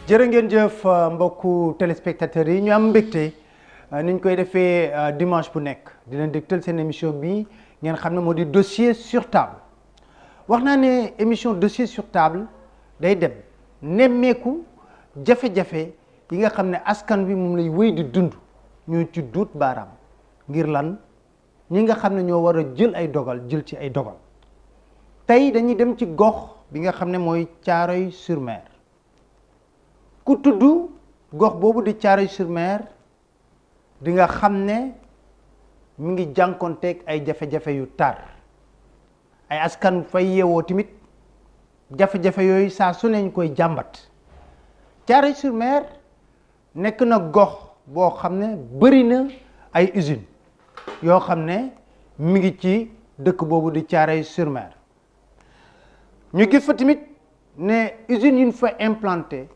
jërë ngeen jëf mbokku téléspectateurs yi ñu am mbégte ni ñu koy defee dimanche bu nekk di leen dégtal seen émission bi ngeen xam ne moo di dossier sur table wax naa ne émission dossier sur table day dem nemmeeku jafe-jafe yi nga xam ne askan wi moom lay wéy di dund ñu ci duut baaraam ngir lan ñi nga xam ne ñoo war a jël ay dogal jël ci ay dogal tey dañuy dem ci gox bi nga xam ne mooy Thiaroye-sur-Mer ku tudd gox boobu di Thiaroye-sur-Mer di nga xam ne mi ngi jànkonteeg ay jafe-jafe yu tar ay askan fay yeewoo tamit jafe-jafe yooyu saa su ne ñu koy jàmbat Thiaroye-sur-Mer nekk na gox boo xam ne bëri na ay usines yoo xam ne mi ngi ci dëkk boobu di Thiaroye-sur-Mer ñu gis fa tamit ne usines yu ñu fa implanté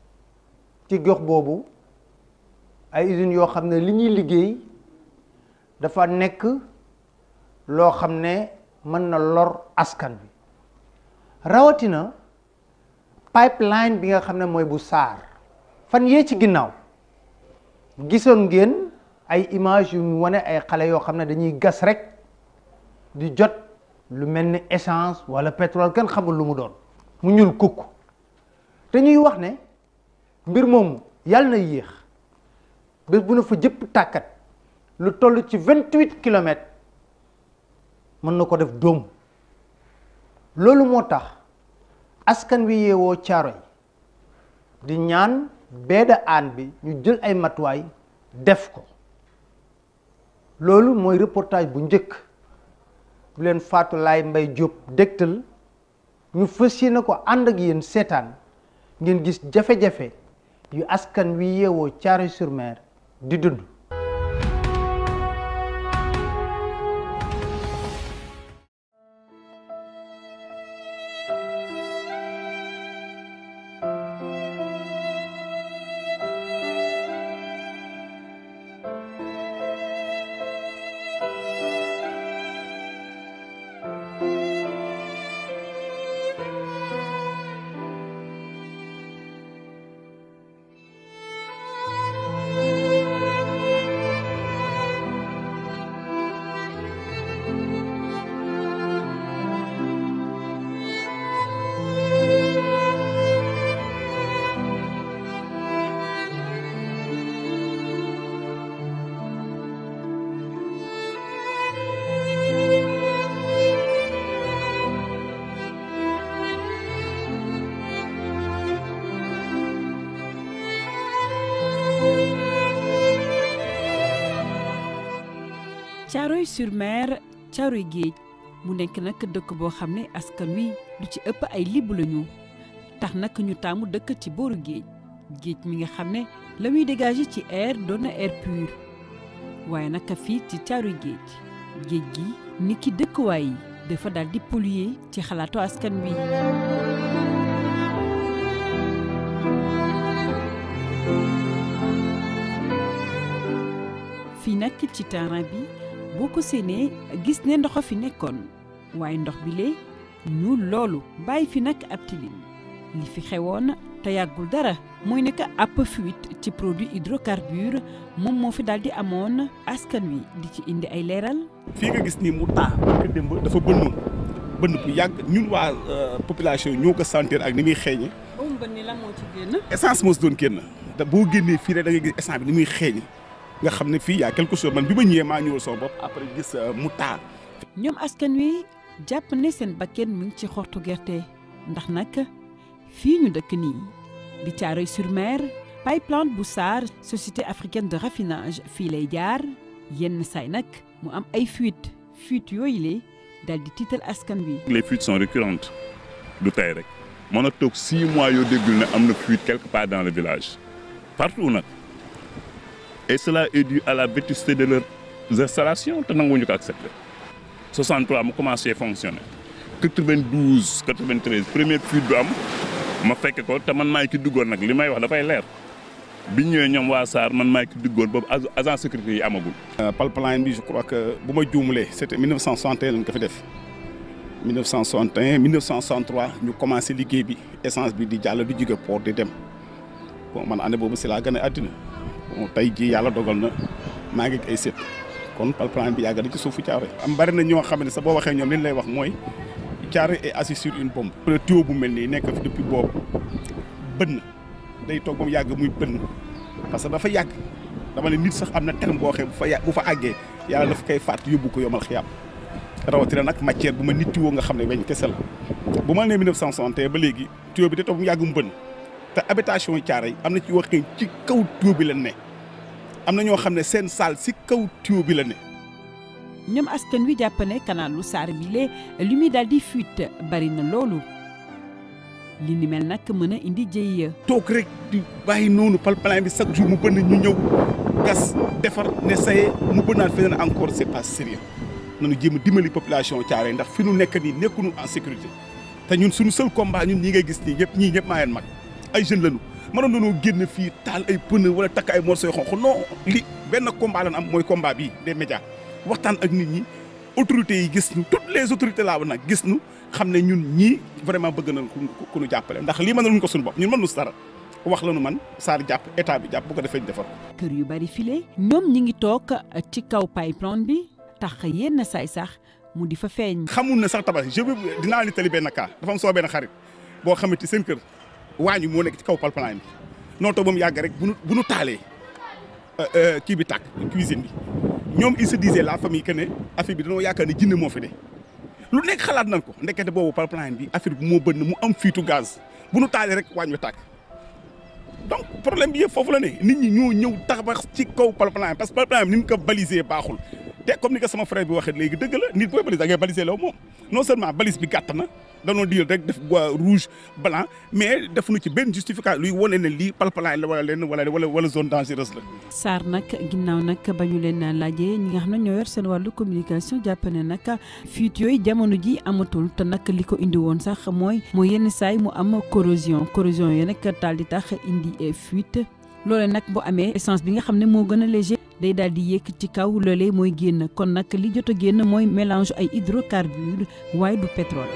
ci gox boobu ay usines yoo xam ne li ñuy liggéey dafa nekk loo xam ne mën na lor askan bi rawatina pipeline bi nga xam ne mooy bu SAR fan yee ci ginnaaw gisoon ngeen ay image yu ñu wane ay xale yoo xam ne dañuy gas rek di jot lu mel ni essence wala pétrole kenn xamul lu mu doon mu ñuul kukk te ñuy wax ne mbir moomu yàlla na yéex bés bu na fa jëpp tàkkat lu toll ci vingt-huit kilomètres mën na ko def dóom loolu moo tax askan wi yeewoo caaro yi di ñaan beeda aan bi ñu jël ay matuwaay def ko loolu mooy reportage bu njëkk bu leen Fatou Laye Mbaye Diop dégtal ñu fas yéene ko ànd ak yéen seetaan ngeen gis jafe-jafe yu askan wi yeewoo Thiaroye-sur-Mer di dund Thiaroye-sur-Mer Thiaroye géej mu nekk nag dëkk boo xam ne askan wi lu ci ëpp ay libb lañu tax nag ñu taamu dëkk ci booru géej géej mi nga xam ne la muy dégager ci air doon na air pur waaye nag fii ci Thiaroye géej géej gi ni ki dëkkuwaay yi dafa daal di polluer ci xalaatu askan wi. fii nag ci terrain bi. boo ko séenee gis ne ndox fi nekkoon waaye ndox bi lee ñuul loolu bàyyi fi nag ab tilim li fi xewoon te yàggul dara mooy nekk ab fuite ci produit hydrocarbure moom moo fi daal di amoon askan wi di ci indi ay leeral. fii nga gis ni mu taa parce démb dafa bënnoon bënn bu yàgg ñun waa population ñoo ko sentir ak ni muy xeeñe. ba mu bënn lan moo ci génn. essence moo si doon génn te boo génnee fii rek da nga gis essence bi ni muy xeeñe. nga xam ne fii y a quelque chose man bi ma ñëwee maa ñëwal sama bopp après gis mu taa. ñoom askan wi jàpp ne seen bakkeen mu ngi ci xortu gerte ndax nag fii ñu dëkk nii di Thiaroye-sur-Mer pipeline bu SAR société africaine de raffinage fii lay jaar yenn saay nag mu am ay fuite fuite yooyu le daal di tiital askan wi. les fuites sont récurrentes du tey rek mën a toog six mois yoo déggul ne am na fuite quelque part dans le village partout nag. et cela est dû à la vétusté de leurs installations te nanguwuñu ko accepté 63 mu commencé fonctionner 92 93 première fuite du am ma fekke ko te man maay ki duggoon nag li may wax dafay leer bi ñëwee ñoom waa SAR man maay ki duggoon boobu agent sécurité yi amagul. pipeline bi je crois que bu ma juumulee c' était 1961 lañ ko fi def 1961 1963 ñu commencé liggéey bi essence bi di jàll di jóge port di dem bon man année boobu si laa gën a àddina bon tey jii yàlla dogal na maa ngi ay sët kon pipeline bi yàgg na ci suufu Thiaroye am bari na ñoo xam ne sax boo waxee ñoom li ñu lay wax mooy Thiaroye est assis sur une bombe. le tuyau bu mel nii nekk fi depuis boobu bënn day toog ba mu yàgg muy bënn parce que dafa yàgg dama ne nit sax am na terme boo xam bu fa yà bu fa àggee yàlla dafa koy faat yóbbu ko yomal xiyaam rawatina nag matière bu ma nit tuyau nga xam ne weñ kese la bu ma nee 1961 ba léegi tuyau bi day toog ba mu yàgg mu bënn te habitation yi Thiaroye am na ci yoo xam ci kaw tuyau bi la ne am na ñoo xam ne seen saal si kaw tuyau bi la ne. ñoom askan wi jàpp ne kanaalu Sarr bile li muy daal di fuite bari na loolu li ni mel nag mën a indi jëye. toog rek di bàyyi noonu pipeline bi chaque jour mu bënn ñu ñëw gas defar ne saye mu bënnaat feneen encore c'est pas sérieux nañu jéem a dimbali population Thiaroye ndax fi nu nekk nii nekkuñu en sécurité te ñun suñu seul combat ñun ñi ngay gis nii ñëpp ñii ñëpp maa leen mag ay jeunes lañu mënoon nañoo génn fii taal ay pneu wala takk ay morceaux yu xonq non li benn combat lañ am mooy combat bii des médias waxtaan ak nit ñi autorités yi gis ñu toutes les autorités laa nag gis ñu xam ne ñun ñii vraiment bëgg nañ ku ñu jàppale ndax lii mënaluñ ko suñu bopp ñun mënuñu dara wax la nu man Sarr jàpp état bi jàpp bu ko defee ñu defar ko. kër yu bari file ñoom ñi ngi toog ci kaw pipeline bi tax yenn saay sax mu di fa feeñ. xamul ne sax tabax je veux dinaa li tali benn cas dafa am soo benn xarit boo xamante seen kër waañu moo nekk ci kaw pipeline bi noo toog ba mu yàgg rek bu nu bu nu taalee kii bi tàkk cuisine bi. ñoom il se disait la famille que ne affaire bi dañoo yaakaar ne jinne moo fi de lu nekk xalaat nañ ko ndekete boobu pipeline bi affaire bi moo bënn mu am fiitu gaz bu nu taalee rek waañ wi tàkk donc problème bi yëpp foofu la ne nit ñi ñoo ñëw tabax ci kaw pipeline parce que pipeline bi ni mu ko balisé baaxul te comme ni ko sama frère bi waxee léegi dëgg la nit booy balise da ngay balisé law moom non seulement balise bi gàtt na danoo diil rek def bois rouge blanc mais defuñu ci benn justification luy wane ne lii pipeline la wala leen wala wala wala zone dangereuse la. Sarr nag ginnaaw nag ba ñu leen laajee ñi nga xam ne ñoo yor seen wàllu communication jàpp ne nag fuite yooyu jamono ji amatul te nag li ko indi woon sax mooy mooy yenn saay mu am corrosion corrosion yi nag daal di tax indi fuite loole nag bu amee essence bi nga xam ne moo gën a léger day daal di yéeg ci kaw loolee mooy génn kon nag li jot a génn mooy mélange ay hydrocarbures waaye du pétrole.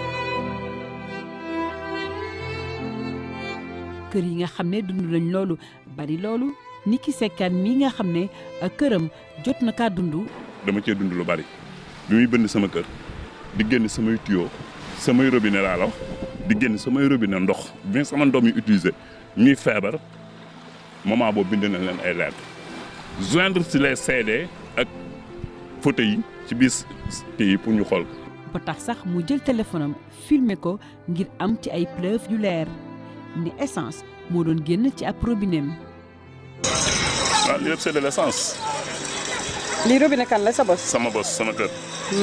kër yi nga xam ne dund nañ loolu bari loolu ni ki sekkaan mi nga xam ne këram jot na kaa dund. dama cee dund lu bari bi muy bënn sama kër di génn samay tuyau samay robinet laa la wax di génn samay robinet ndox bien sama ndox mi utiliser ñuy feebar moment boobu bind na leen ay lettres joindre si les CD ak photo yi ci biir kii pour ñu xool. ba tax sax mu jël téléphone am filmer ko ngir am ci ay preuve yu leer. ni essence moo doon génn ci ab robinet waaw lii yëpp c'est de l'essence. lii robinet kan la sa bos. sama bos sama kër.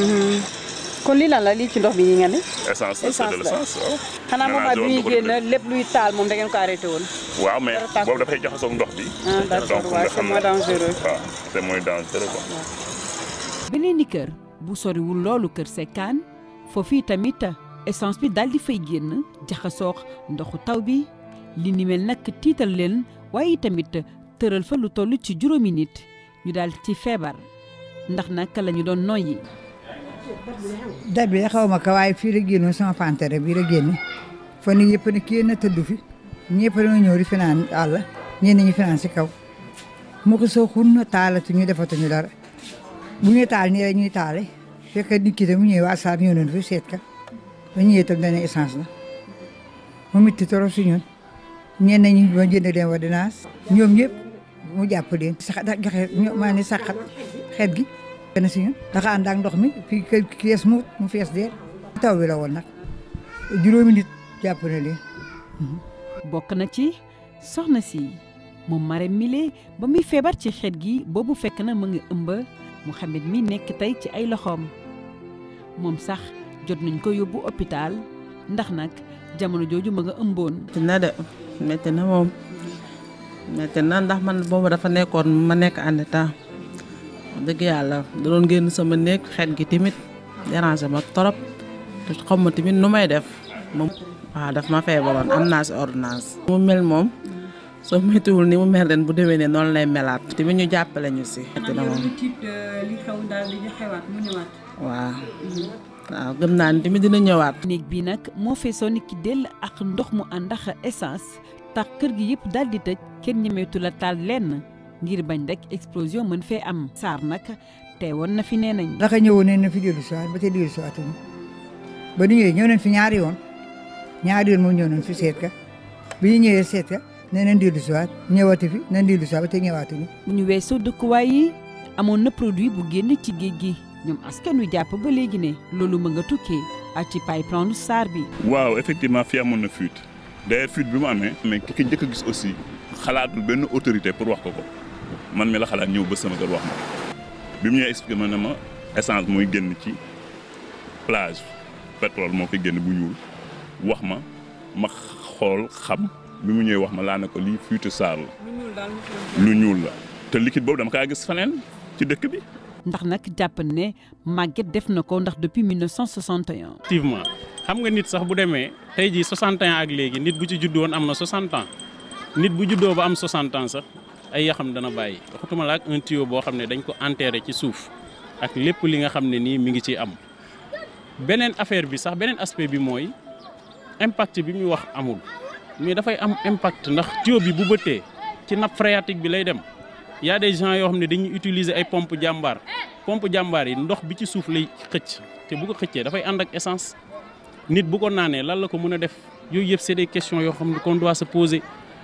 kon lii lan la lii ci ndox bi yi nga ne. essence la c'est de l'essence waaw. xanaa moment bi ñuy génn lépp luy taal moom da ngeen ko arrêté woon. waaw mais boobu dafay jaxasoo ndox bi. ah d'accord waaw c'est moins dangereux. waaw c'est moins dangereux quoi. beneen ni kër bu soriwul loolu kër sekkaan foofu tamit. essence bi daal di fay génn jaxasoo ndoxu taw bi li ni mel nag tiital leen waaye tamit tëral fa lu toll ci juróomi nit ñu daal ci feebar ndax nag la ñu doon noyyi. date bi xaw ma ko waaye fii la génnoon sama pantere bii la génne fan yii yëpp ne kii na tëdd fi ñëpp dañoo ñëw di finaan àll ñenn ñi finaan si kaw mu ko soo xun taalatu ñu defatuñu dara bu ñuy taal nii la ñuy taale fekk nit ki tam mu ñëwee waa Sarr ñëw nañu fi seet ka ba ñëwee itam dañuy essence la mu mitti trop si ñun ñenn ñi ma jënd leen ordonnance ñoom ñëpp mu jàpp leen. sax da joxe maa ne saxat xeet gi. benn si ñun dafa ànd ak ndox mi fii kër kees mu mu fees dee. taw bi la woon nag juróomi nit jàpp na leen. bokk na ci soxna si moom Marème Mile ba muy feebar ci xeet gi boobu fekk na mu ngi ëmb Mouhamed mi nekk tey ci ay loxoom moom sax. jot nañ ko yóbbu hôpital ndax nag jamono jooju ma nga ëmboon. métti na de métti na moom métti na ndax man boobu dafa nekkoon ma nekk en état dëgg yàlla da doon génn sama néeg xet gi tamit déranger ma trop te xam ma tamit nu may def moom. waaw daf ma feebaroon am naa si ordonnance. mu mel moom soo méttiwul ni mu mel ren bu déwénee noonu lay melaat. tamit ñu jàppale ñu si. métti na moom li xew daal di xewaat mu ñëwaat. waaw. waaw gëm naa ni tamit dina ñëwaat. néeg bi nag moo feesoo ni ki dell ak ndox mu ànd ak essence tax kër gi yëpp daal di tëj kenn ñemeetu la taal lenn ngir bañ rek explosion mën fee am Sarr nag teewoon na fi nee nañ naka ñëwoon nañ na fi dellu si waat ba tey dellu si waatuñu ba ñu ñëwee ñëw nañ fi ñaari yoon ñaari yoon moom ñëw nañ fi seet ka bi ñu ñëwee seet ka nee nañ dellu si waat ñëwaati fi nañ dellu si waat ba tey ñëwaatuñu bu ñu weesoo dëkkuwaay yi amoon na produit bu génn ci géej gi ñoom askan wi jàpp ba léegi ne loolu mën nga tukkee ak ci pipeline Sarr bi. waaw effectivement fii amoon na fuite d'ailleurs fuite bi mu amee. mais ki ko njëkk a gis aussi xalaatul benn autorité pour wax ko ko man mi la xalaat ñëw ba sama kër wax ma bi mu ñëwee expliqué ma ne ma essence mooy génn ci plage pétrole moo koy génn bu ñuul wax ma ma xool xam bi mu ñëwee wax ma laa ne ko lii fuite Sarr la. lu ñuul la te liquide boobu dama kaa gis faneen ci dëkk bi. ndax nag jàpp ne Maguette def na ko ndax depuis 1961. effectivement xam nga nit sax bu demee tey jii 60 ans ak léegi nit bu ci juddoo woon am na 60 ans nit bu juddoo ba am 60 ans sax ay yaxam dana bàyyi waxatuma la ak un tuyau boo xam ne dañ ko enterré ci suuf ak lépp li nga xam ne nii mi ngi ciy am. beneen affaire bi sax beneen aspect bi mooy impact bi muy wax amul mais dafay am impact ndax tuyau bi bu bëttee ci nappe phréatique bi lay dem. y a des gens yoo xam ne dañuy utiliser ay pompe jàmbaar pompe jàmbaar yi ndox bi ci suuf lay xëcc te bu ko xëccee dafay ànd ak essence nit bu ko naanee lan la ko mën a def yooyu yëpp c'est des questions yoo xam ne qu'on doit se poser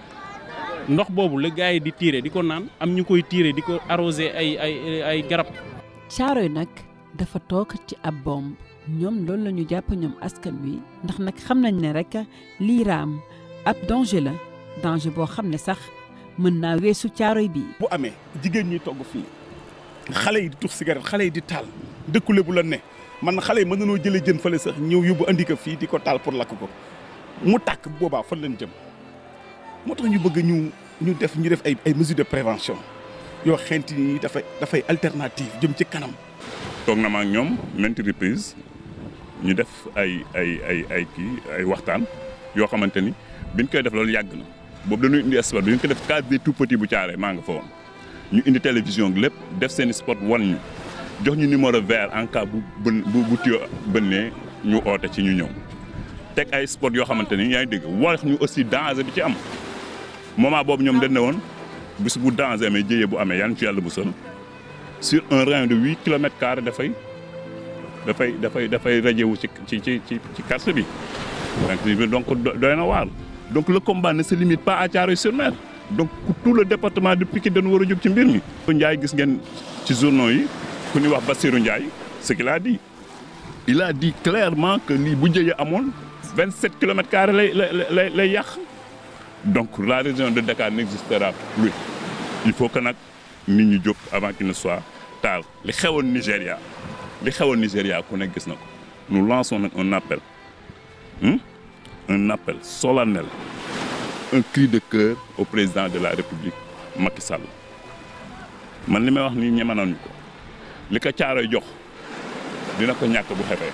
ndox boobu la gars yi di tirer di ko naan am ñu koy tirer di ko arroser ay ay ay garab. Caaroy nag dafa toog ci ab bombe ñoom loolu la ñu jàpp ñoom askan wi ndax nag xam nañ ne rek lii raam ab danger la danger boo xam ne sax. mën naa weesu caaroy bi. bu amee jigéen ñi togg fii xale yi di tux cigarette xale yi di taal dëkkule bu la ne man xale yi mën nañoo jëlee jën fële sax ñëw yóbbu andi ko fii di ko taal pour lakk ko mu tàkk boobaa fan lañ jëm moo tax ñu bëgg ñu ñu def ñu def ay ay mesures de prévention yoo xent ni dafay dafay alternative jëm ci kanam. toog na ma ak ñoom maintes reprises ñu def ay ay ay ay kii ay waxtaan yoo xamante ni biñ koy def loolu yàgg na. boobu dañuy indi sport bi ñu ko def case des tout petits bu caaree maa nga fa woon ñu indi télévision lépp def seen sport wan ñu jox ñu numéro vert en cas bu bën bu bu tuyoo bënnee ñu oote ci ñu ñëw teg ay sport yoo xamante ni yaa ngi dégg wax ñu aussi danger bi ci am moment boobu ñoom dañ ne woon bis bu danger amee jëyee bu amee yan ci yàlla bu sol sur un rayon de huit kilomètres carrés dafay dafay dafay dafay rajewu ci ci ci ci ci quartier bi donc doy na waar donc le combat ne se limite pas à Thiaroye-sur-Mer donc tout le département de Pikine dañu war a jóg ci mbir mi. Ndiaye gis ngeen ci journaux yi ku ñuy wax Bassirou Ndiaye ce qu'il a dit il a dit clairement que lii bu jëyee amoon 27 kilomètres carrés lay lay lay lay yàq donc la région de Dakar n'existera plus il faut que nag nit ñi jóg avant qu'il ne soit tard li xewoon Nigéria li xewoon Nigéria ku nekk gis na ko nous lançons nag un appel. Hmm? un appel solennel un cri de cœur au président de la République Macky Sall man li may wax nii ñeme nañu ko li ko caaroy jox dina ko ñàkk bu xefee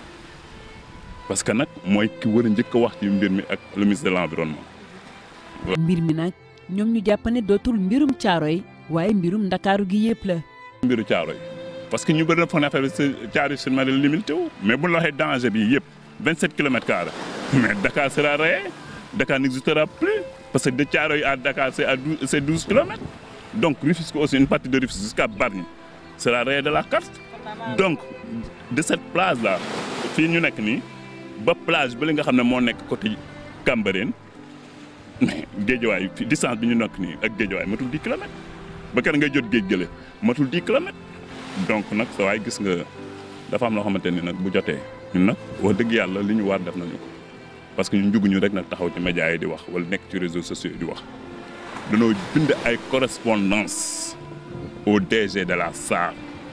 parce que nag mooy ki war a njëkk a wax ci mbir mi ak le ministre de l'environnement. mbir mi nag ñoom ñu jàpp ne dootul mbirum caaroy waaye mbirum ndakaaru gi yëpp la. mbiru caaroy parce que ñu bëri na foog ne affaire bi caaroy sur mer limité wu mais bu ñu la waxee danger bi yëpp 27 kilomètres carrés mais Dakar sera rayé Dakar n'existera plus parce que de Thiaroye à Dakar c'est à 12 c'est 12 kilomètres donc Rufisque aussi une partie de Rufisque jusqu'à Bargny sera rayé de la carte donc de cette plage là fii ñu nekk nii ba plage ba li nga xam ne moo nekk côté Cambérène mais géejawaay fi distance bi ñu nekk nii ak géejawaay matul 10 kilomètres ba kenn ngay jot géej gële matul 10 kilomètres donc nag sa waay gis nga dafa am loo xamante ni nag bu jotee ñun nag wax dëgg yàlla li ñu war def nañu ko parce que ñun juguñu rek nag taxaw ci médias yi di wax wala nekk ci réseaux sociaux yi di wax dañoo bind ay correspondance au DG de la SAR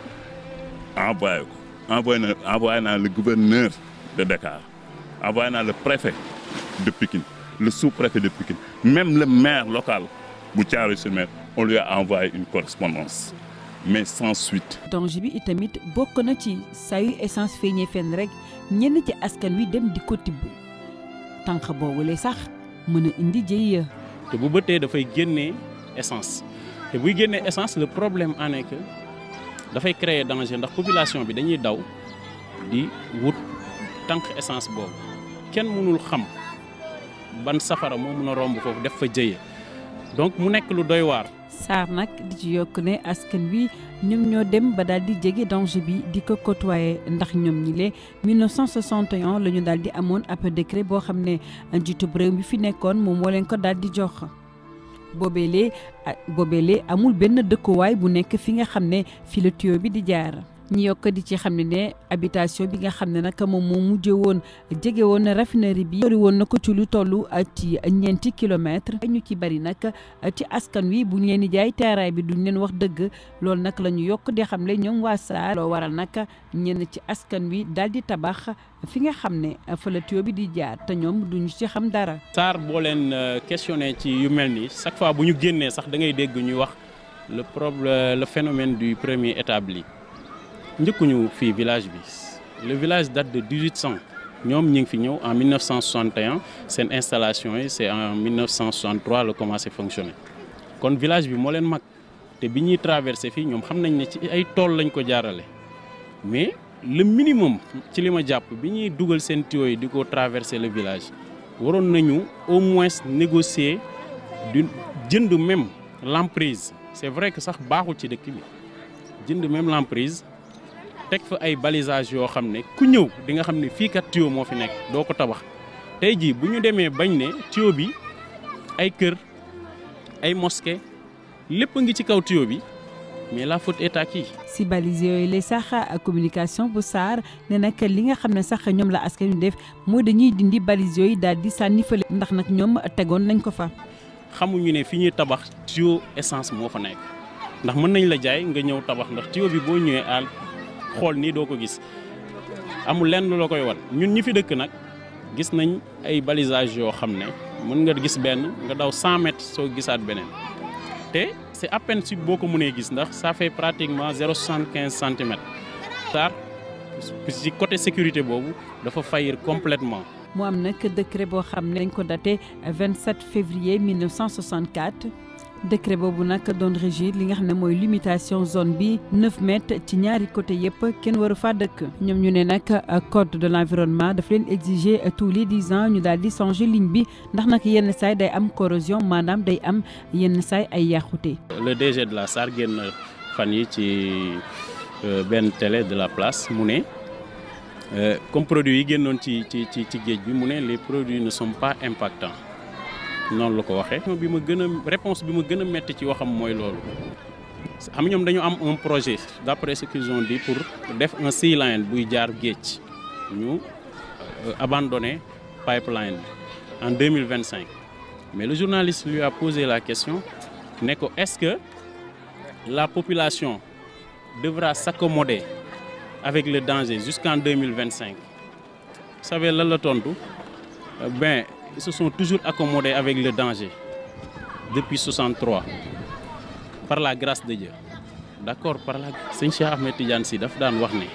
envoyé ko envoyé na envoyé naa le gouverneur de Dakar envoyé naa le préfet de Pikine le sous-préfet de Pikine même le maire local bu Thiaroye-sur-Mer on lui a envoyé une correspondance mais sans suite. danger bi itamit bokk na ci saa yu essence feeñee fenn rek ñenn ci askan wi dem di ko tibb tànk boobule sax mën a indi jëy te bu bëttee dafay génnee essence te buy génnee essence le problème en est que dafay créer danger ndax population bi dañuy daw di wut tànk essence boobu kenn mënul xam ban safara moo mun a romb foofu def fa jëye donc mu nekk lu doy waar. Sarr nag di ci yokk ne askan wi ñoom ñoo dem ba daal di jege danger bi di ko côtoyer ndax ñoom ñi lee 1961 la ñu daal di amoon ab décret boo xam ne njiitub réew mi fi nekkoon moom moo leen ko daal di jox. boobeelee boobeelee amul benn dëkkuwaay bu nekk fi nga xam ne fi la tuyau bi di jaar ñi yokk di ci xam ne ne habitation bi nga xam ne nag moom moo mujje woon jege woon raffinerie bi sori woon na ko ci lu toll ci ñeenti kilomètres ñu ci bari nag ci askan wi bu ñu leen di jaay terrain bi duñ leen wax dëgg loolu nag la ñu yokk di xam le ñoom waa Sarr loo waral nag ñenn ci askan wi daal di tabax fi nga xam ne fa la tuyau bi di jaar te ñoom duñu ci xam dara. Sarr boo leen questionné ci yu mel nii chaque fois bu ñu génnee sax da ngay dégg ñuy wax le problème le phénomène du premier établi njëkkuñu fii village bi le village date de 1800 ñoom ñu ngi fi ñëw en 1961 seen installation yi c'est en 1963 la commencé fonctionner kon village bi moo leen mag te bi ñuy traversé fii ñoom xam nañ ne ci ay tool lañ ko jaarale mais le minimum ci li ma jàpp bi ñuy dugal seen tuyau yi di ko traverser le village waroon nañu au moins négocier du jënd même l'emprise c'est vrai que sax baaxul ci dëkk bi jënd même l'emprise teg fa ay balisage yoo xam ne ku ñëw di nga xam ne fii kat tuyau moo fi nekk doo ko tabax tey jii bu ñu demee bañ ne tuyau bi ay kër ay mosquée lépp a ngi ci kaw tuyau bi mais la faute est à qui. si balise yooyu lay sax communication bu Sarr ne nag li nga xam ne sax ñoom la askan wi def mooy dañuy dindi balise yooyu daal di sànni fële ndax nag ñoom tegoon nañ ko fa. xamuñu ne fi ñuy tabax tuyau essence moo fa nekk ndax mën nañ la jaay nga ñëw tabax ndax tuyau bi boo ñëwee àll xool nii doo ko gis amul lenn la koy wan ñun ñi fi dëkk nag gis nañ ay balisage yoo xam ne mën nga gis benn nga daw 100 mètres soo gisaat beneen te c'est à peine si boo ko mënee gis ndax ça fait pratiquement 0,75 centimètres Sarr ci côté sécurité boobu dafa faillir complètement mu am nag décret boo xam ne dañ ko daté 27 février 1964 décret boobu nag doon régir li nga xam ne mooy limitation zone bi 9 mètres ci ñaari côté yëpp kenn waru faa dëkk ñoom ñu ne nag code de l'environnement daf leen exiger tous les 10 ans ñu daal di changer ligne bi ndax nag yenn saay day am corrosion maanaam day am yenn saay ay yàqute. le DG de la SAR génn fan yi ci benn télé de la place mu ne comme produits yi génnoon ci ci ci ci géej bi mu ne les produits ne sont pas impactants. noonu la ko waxee. bi ma gën a réponse bi ma gën a métti ci waxam mooy loolu xam ñoom dañu am un projet d'après ce qu'ils ont dit pour def un sea line buy jaar géej ñu abandonné pipeline bi en 2025 mais le journaliste lui a posé la question ne ko est-ce que la population devra s'accommoder avec le danger jusqu'en 2025 vous savez lan la tontu ben ils se sont toujours accommodés avec le danger depuis 63 par la grâce de Dieu d'accord par la sëñ Cheikh Ahmed Tidiane Sy daf daan wax ne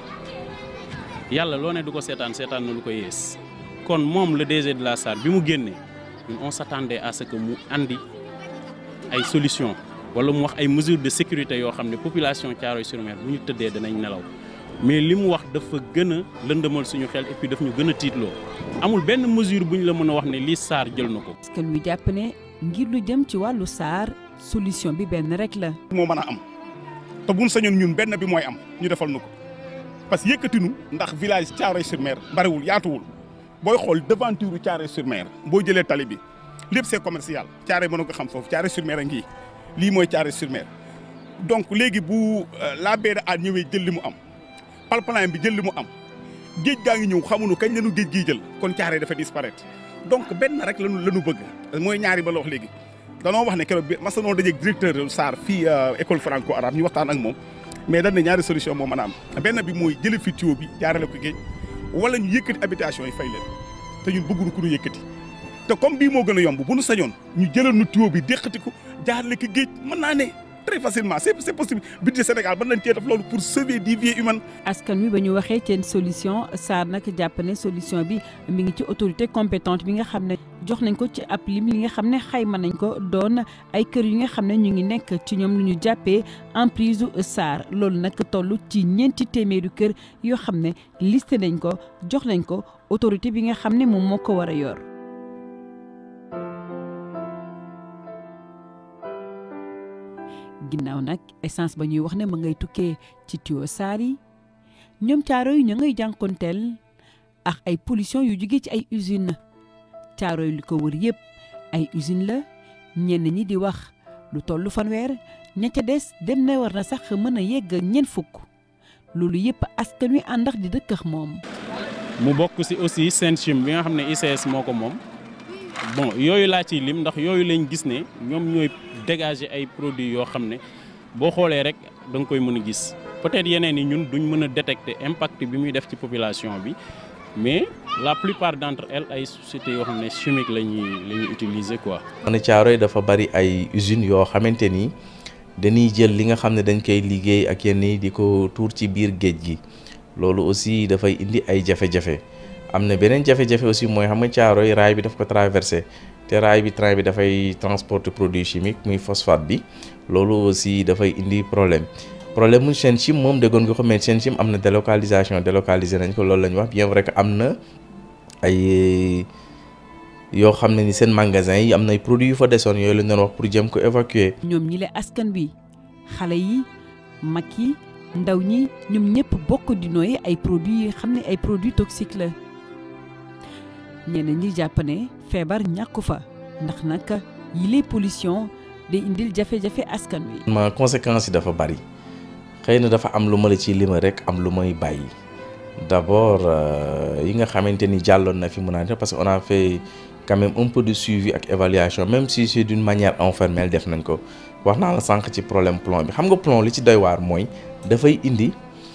yàlla loo ne du ko seetaan seetaan na lu ko yées kon moom le DG de la SAR bi mu génnee ñun on s'attendait à ce que mu andi ay solutions wala mu wax ay mesures de sécurité yoo xam ne population Thiaroye-sur-Mer bu ñu tëddee danañ nelaw mais li mu wax dafa gën a lëndëmal suñu xel et puis daf ñu gën a tiitloo amul benn mesure bu ñu la mën a wax ne lii Sarr jël na ko. parce que lu jàpp ne ngir lu jëm ci wàllu Sarr solution bi benn rek la. moo mën a am te buñ sañoon ñun benn bi mooy am ñu defal nu ko parce que yëkkatinu ndax village Thiaroye-sur-Mer bariwul yaatuwul booy xool devanture Thiaroye-sur-Mer boo jëlee tali bi lépp c'est commercial Thiaroye mën na ko xam foofu Thiaroye-sur-Mer a ngi lii mooy Thiaroye-sur-Mer donc léegi bu la baie de Hann ñëwee jël li mu am. pipeline bi jël li mu am géej gaa ngi ñëw xamuñu kañ lañu géej gii jël kon Thiaroye dafa disparaître donc benn rek lañu lañu bëgg mooy ñaari ba la wax léegi danoo wax ne keroog bi mas noo dajeeg directeur Sarr fii école franco arabe ñu waxtaan ak moom mais dañ ne ñaari solution moo mën a am benn bi mooy jële fi tuyau bi jaarale ko géej wala ñu yëkkati habitation yi fay leen te ñun bëgguñu ku ñu yëkkati te comme bii moo gën a yomb bu nu sañoon ñu jëlal nu tuyau bi déqati ko jaarale ko géej mën naa ne très facilement c'est c'est possible budget Sénégal mën nañ cee def loolu pour sauver des vies humaines. askan wi ba ñu waxee seen solution Sarr nag jàpp ne solution bi mi ngi ci autorité compétente bi nga xam ne jox nañ ko ci ab lim li nga xam ne xayma nañ ko doon ay kër yi nga xam ne ñu ngi nekk ci ñoom lu ñu jàppee emprise Sarr loolu nag toll ci ñeenti téeméeri kër yoo xam ne listé nañ ko jox nañ ko autorité bi nga xam ne moom moo ko war a yor. ginnaaw nag essence ba ñuy wax ne ma ngay tukkee ci tuyau saar yi ñoom caaro yi ñu ngay jànkonteel ak ay pollution yu jóge ci ay usine caaro yi li ko wër yëpp ay usine la ñenn ñi di wax lu tollu fanweer ña ca des dem na war na sax mën a yegg ñeent fukk loolu yëpp askan wi àndax di dëkkax moom mu bokk ci aussi Senchim bi nga xam ne ICS moo ko moom bon yooyu laa ciy lim ndax yooyu lañ gis ne ñoom ñooy dégager ay produits yoo xam ne boo xoolee rek da nga koy mën a gis peut-être yeneen yi ñun duñ mën a détecter impact bi muy def ci population bi mais la plupart d'entre elles ay sociétés yoo xam ne chimique la ñuy la ñuy utiliser quoi. ne Thiaroye dafa bari ay usines yoo xamante ni dañuy jël li nga xam ne dañ koy liggéey ak yenn yi di ko tuur ci biir géej gi loolu aussi dafay indi ay jafe-jafe am na beneen jafe-jafe aussi mooy xam nga Thiaroye raay bi daf ko traversé te raay bi train bi dafay transporter produit chimique muy phosphate bi loolu aussi dafay indi problème problème mu Senchim moom déggoon nga ko mais Senchim am na délocalisation délocalisé nañ ko loolu la ñu wax bien vrai que am na ay yoo xam ne ni seen magasin yi am na ay produits yu fa desoon yooyu la ñu doon wax pour jëm ko évacuer. ñoom ñi le askan bi xale yi mag yi ndaw ñi ñoom ñëpp bokk di nooyi ay produits yi xam ne ay produits toxiques la ñeneen ñi jàpp ne feebar ñàkku fa ndax nag yile pollution day indil jafe-jafe askan wi. ma conséquences yi dafa bari xëy na dafa am lu ma la ci lima rek am lu may bàyyi d'abord yi nga xamante ni jàlloon na fi mun naa parce que on a fait quand même un peu de suivi ak évaluation même si c'est d'une manière informelle def nañ ko wax naa la sànq ci problème plomb bi xam nga plomb li ci doy waar mooy dafay indi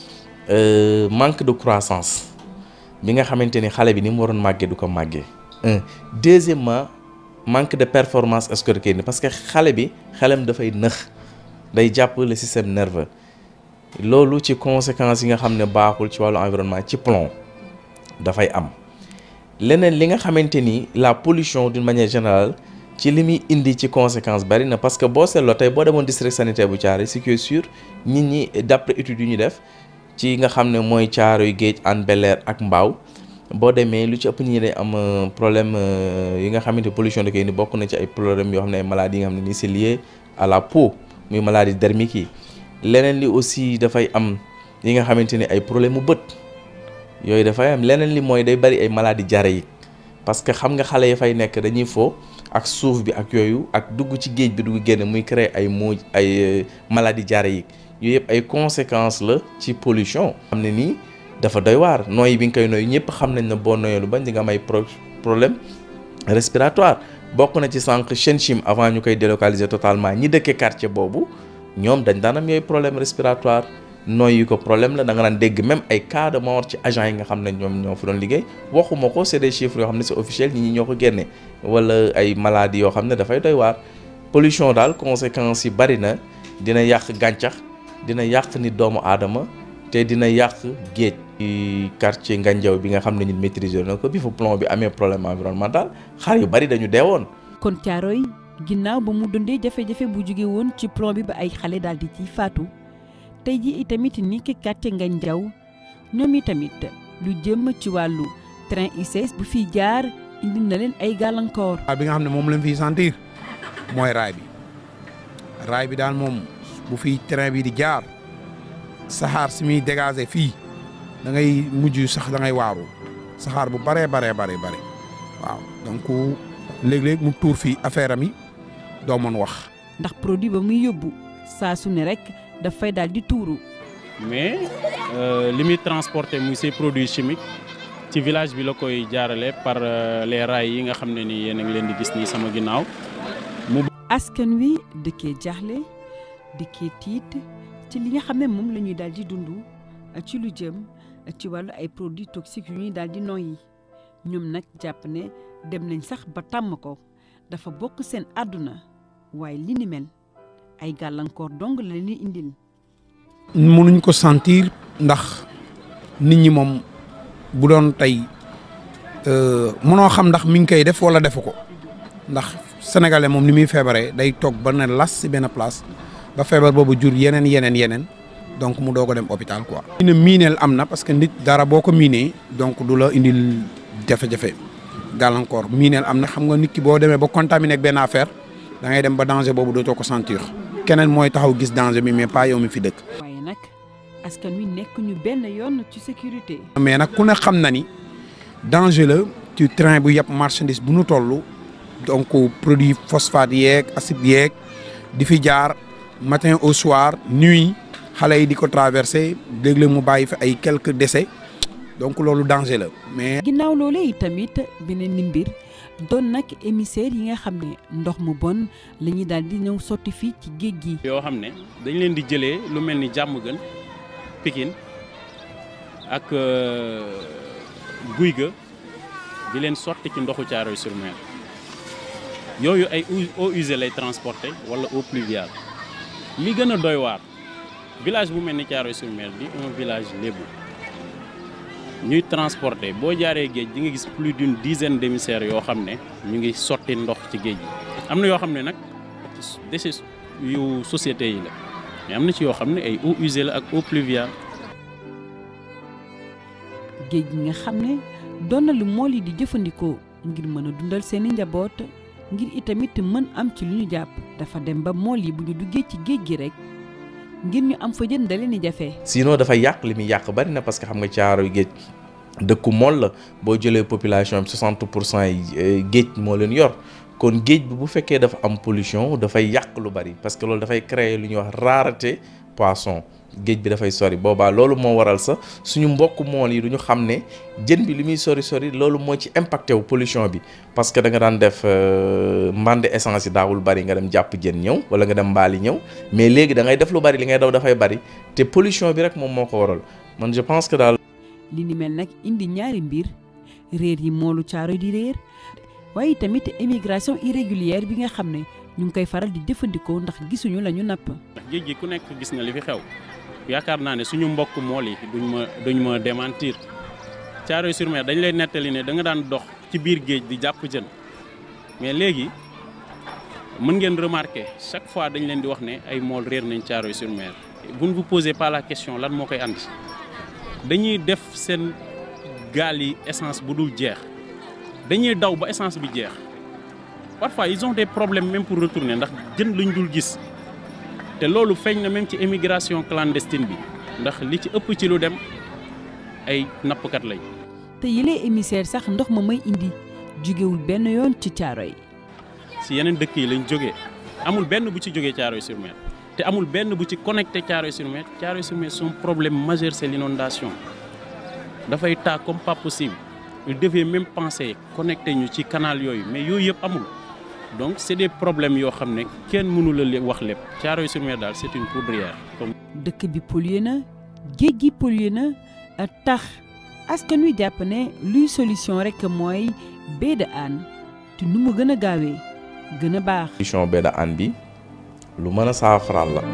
manque de croissance bi nga xamante ni xale bi ni mu waroon màggee du ko màggee un deuxièmement manque de performance scolaire parce que xale bi xelam dafay nëx day jàpp le système nerveux loolu ci conséquences yi nga xam ne baaxul ci wàllu environnement ci plomb dafay am leneen li nga xamante ni la pollution d'une manière générale ci li muy indi ci conséquence bari na parce que boo seetloo tey boo demoon district sanitaire bu Thiaroye ce qui est sûr nit ñi d'après études yu ñu def ci nga xam ne mooy Thiaroye Géej Hann Bel-Air ak Mbao boo demee lu ci ëpp ñi day am problème yi nga xamante pollution da koy indi bokk na ci ay problème yoo xam ne ay maladies yi nga xam ne ni c'est lié à la peau muy maladie dermique yi leneen li aussi dafay am yi nga xamante ni ay problème mu bët yooyu dafay am leneen li mooy day bari ay maladies diarrhéiques parce que xam nga xale yi fay nekk dañuy fo ak suuf bi ak yooyu ak dugg ci géej bi dugg génn muy créer ay moo ay maladies diarrhéiques yooyu yëpp ay conséquences la ci pollution. xam ne nii dafa doy waar nooyi bi nga koy nooy ñëpp xam nañ ne boo nooyee lu bañ di nga am ay problème respiratoire bokk na ci sànq Senchim avant ñu koy délocaliser totalement ñi dëkkee quartier boobu ñoom dañ daan am yooyu problème respiratoire nooyi ko problème la da nga daan dégg même ay cas de mort ci agents yi nga xam ne ñoom ñoo fa doon liggéey waxuma ko c'est des chiffres yoo xam ne c'est officiel ñi ñi ñoo ko génne wala ay maladies yoo xam ne dafay doy waar pollution daal conséquences yi bari na dina yàq gàncax dina yàq nit doomu aadama te dina yàq géej ci quartier Ngandiaw bi nga xam ne ñun maîtriser na ko bi fa plomb bi amee problème environnemental xar yu bari dañu deewoon kon Thiaroye ginnaaw ba mu dundee jafe-jafe bu jóge woon ci plomb bi ba ay xale daal di ciy faatu tey ji itamit ni ki quartier Ngandiaw ñoom itamit lu jëm ci wàllu train ICS bu fiy jaar indi na leen ay gàllankoor. bi nga xam ne moom lañ fiy sentir mooy raay bi raay bi daal moom bu fiy train bi di jaar saxaar si muy dégager fii da ngay mujj sax da ngay waaru saxaar bu baree baree baree bare waaw donc léeg-léeg mu tuur fii affaire am yi doo mën wax. ndax produit ba muy yóbbu saa su ne rek dafay daal di tuuru. mais li muy transporter muy ces produits chimiques ci village bi la koy jaarale par les rails yi nga xam ne ni yéen a ngi leen di gis nii sama ginnaaw mu. askan wi dëkkee jaaxle dëkkee tiit ci li nga xam ne moom la ñuy daal di dund ci lu jëm ci wàllu ay produits toxiques yu ñuy daal di noyyi ñoom nag jàpp ne dem nañ sax ba tàmm ko dafa bokk seen àdduna waaye li ni mel ay gàllankoor dong la leen indil. mënuñ ko sentir ndax nit ñi moom bu doon tey mënoo xam ndax mi ngi koy def wala defu ko ndax sénégalais moom ni muy feebaree day toog ba ne las si benn place ba feebar boobu jur yeneen yeneen yeneen donc mu doog a dem hôpital quoi. ñu ne miineel am na parce que nit dara boo ko miinee donc du la indil jafe-jafe gàllankoor miineel am na xam nga nit ki boo demee ba contaminé ak benn affaire da ngay dem ba danger boobu dootoo ko sentir keneen mooy taxaw gis danger bi mais pas yow mi fi dëkk. waaye nag askan wi nekk ñu benn yoon ci sécurité. mais nag ku ne xam na ni danger la ci train bu yëpp marchandise bu nu toll donc produit phosphate yeeg acide yeeg di fi jaar matin au soir nuit xale yi di ko traversé léeg-léeg mu bàyyi fi ay quelques décès donc loolu danger la mais. ginnaaw loolee itamit beneen ni mbir doon nag émissaire yi nga xam ne ndox mu bon la ñuy daal di ñëw sotti fii ci géej gi. yoo xam ne dañ leen di jëlee lu mel ni jàmm gën Pikine ak guy ga di leen sotti ci ndoxu Thiaroye sur Mer yooyu ay eaux usées lay transporté wala eau pluviale li gën a doy waar village bu mel ni Thiaroye sur Mer di un village lébu ñuy transporté boo jaaree géej di nga gis plus d'une dizaine d'émissaires yoo xam ne ñu ngi sotti ndox ci géej gi am na yoo xam ne nag déchets yu société yi la mais am na ci yoo xam ne ay eaux usées la ak eau pluviale. géej gi nga xam ne doon na lu mool yi di jëfandikoo ngir mën a dundal seeni njaboot ngir itamit mën am ci lu ñu jàpp dafa dem ba mool yi bu ñu duggee ci géej gi rek ngir ñu am fa jën da leen di jafe. sinon dafa yàq li muy yàq bari na parce que xam nga Caaroy géej dëkku mool la boo jëlee population bi 60 pour cent yi géej moo leen yor kon géej bi bu fekkee dafa am pollution dafay yàq lu bari parce que loolu dafay créer lu ñuy wax rareté poisson. géej bi dafay sori boobaa loolu moo waral sax suñu mbokk mool yi du ñu xam ne jën bi li muy sori sori loolu moo ci impacté wu pollution bi parce que da nga daan def mbande essence yi daawul bari nga dem jàpp jën ñëw wala nga dem mbaali ñëw mais léegi da ngay def lu bari li ngay daw dafay bari te pollution bi rek moom moo ko waral man je pense que daal. li ni mel nag indi ñaari mbir réer yi moolu Caaroy di réer waaye tamit immigration irrégulière bi nga xam ne ñu ngi koy faral di jëfandikoo ndax gisuñu la ñu napp. ndax géej gi ku nekk gis na li fi xew. yaakaar naa ne suñu mbokk mool yi duñ ma duñ ma démentir Thiaroye sur Mer dañ lay nettali ne da nga daan dox ci biir géej di jàpp jën mais léegi mën ngeen remarquer chaque fois dañ leen di wax ne ay mool réer nañ Thiaroye sur Mer vous ne vous posez pas la question lan moo koy andi dañuy def seen gaal yi essence bu dul jeex dañuy daw ba essence bi jeex parfois ils ont des problèmes même pour retourner ndax jën lañ dul gis. te loolu feeñ na même ci émigration clandestine bi ndax li ci ëpp ci lu dem ay nappkat lañ. te yile émissaire sax ndox ma may indi jógewul benn yoon ci Caaroy si yeneen dëkk yi lañ jógee amul benn bu ci jógee Caaroy sur Mer te amul benn bu ci connecté Caaroy sur Mer Caaroy sur Mer son problème majeur c'est l'inondation dafay taa comme pas possible il devait même penser connecté ñu ci canal yooyu mais yooyu yëpp amul. donc c'est des problèmes yoo xam ne kenn mënu la wax lépp Thiaroye sur Mer daal c'est une poudrière comme. dëkk bi pollué na géej gi pollué na tax askan wi jàpp ne luy solution rek mooy baie de Hann te nu mu gën a gaawee gën a baax. solution baie de Hann bi lu mën a saafaraal la.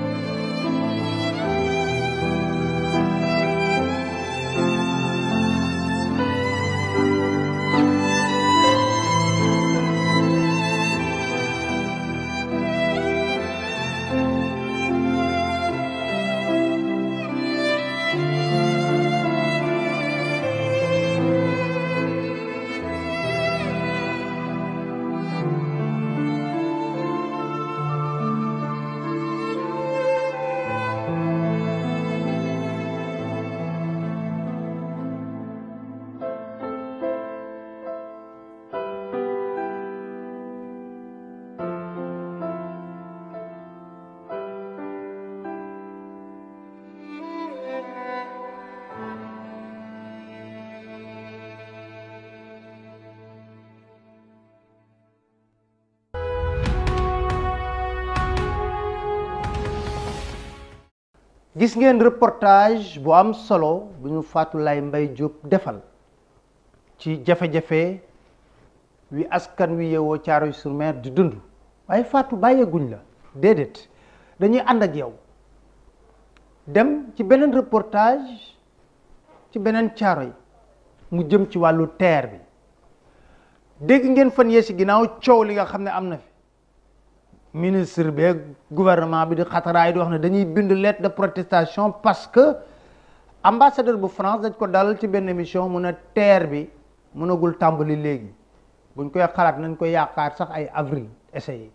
gis ngeen reportage bu am solo bu ñu Faatoulaye Mbaye Diop defal ci jafe-jafe wi askan wi yeewoo Thiaroye sur Mer di dund waaye Fatou bàyyeeguñ la déedéet dañuy ànd ak yow dem ci beneen reportage ci beneen Thiaroye mu jëm ci wàllu TER bi dégg ngeen fan yee si ginnaaw coow li nga xam ne am na fi ministre bi gouvernement bi di xataraay di wax ne dañuy bind lettre de protestation parce que ambassadeur bu France dañ ko dalal ci benn émission mu ne TER bi mënagul tàmbali léegi buñ koy xalaat nañ ko yaakaar sax ay avril essayé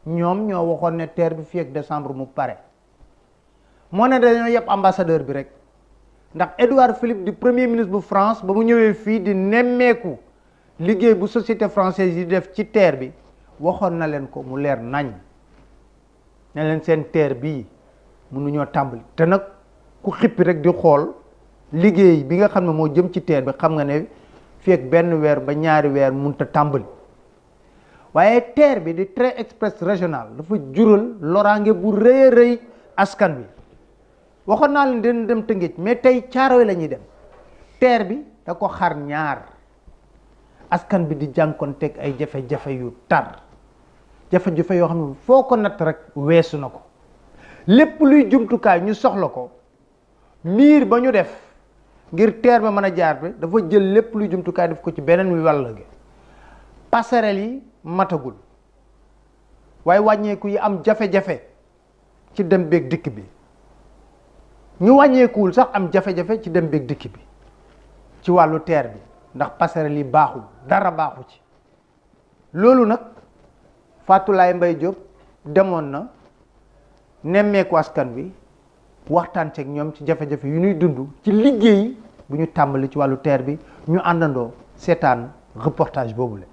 ñoom ñoo waxoon ne TER bi fii ak décembre mu pare moo ne dañoo yëpp ambassadeur bi rek ndax Édouard Philippe di premier ministre bu France ba mu ñëwee fii di nemmeeku liggéey bu société française yi def ci TER bi waxoon na leen ko mu leer nañ ne leen seen TER bii mënuñoo tàmbali te nag ku xippi rek di xool liggéey bi nga xam ne moo jëm ci TER bi xam nga ne fii ak benn weer ba ñaari weer mënut a tàmbali waaye TER bi di train express régional dafa jural loraange bu rëy a rëy askan bi waxoon naa leen dina dem Tëngéej mais tey Caaroy la ñuy dem TER bi da ko xar ñaar askan bi di jànkoonteeg ay jafe-jafe yu tar jafe-jafe yoo xam ne foo ko natt rek weesu na ko lépp luy jumtukaay ñu soxla ko miir ba ñu def ngir TER ba mën a jaar bi dafa jël lépp luy jumtukaay def ko ci beneen wi wàll gi passerelle yi matagul waaye wàññeeku yi am jafe-jafe ci dem beeg dikk bi ñu wàññeekuwul sax am jafe-jafe ci dem beeg dikk bi ci wàllu TER bi ndax passerelle yi baaxul dara baaxu ci loolu nag Fatoulaye Mbaye Diop demoon na nemmeeku askan wi waxtaan ceeg ñoom ci jafe-jafe yu ñuy dund ci liggéey bu ñu tàmbali ci wàllu TER bi ñu àndandoo seetaan reportage boobu la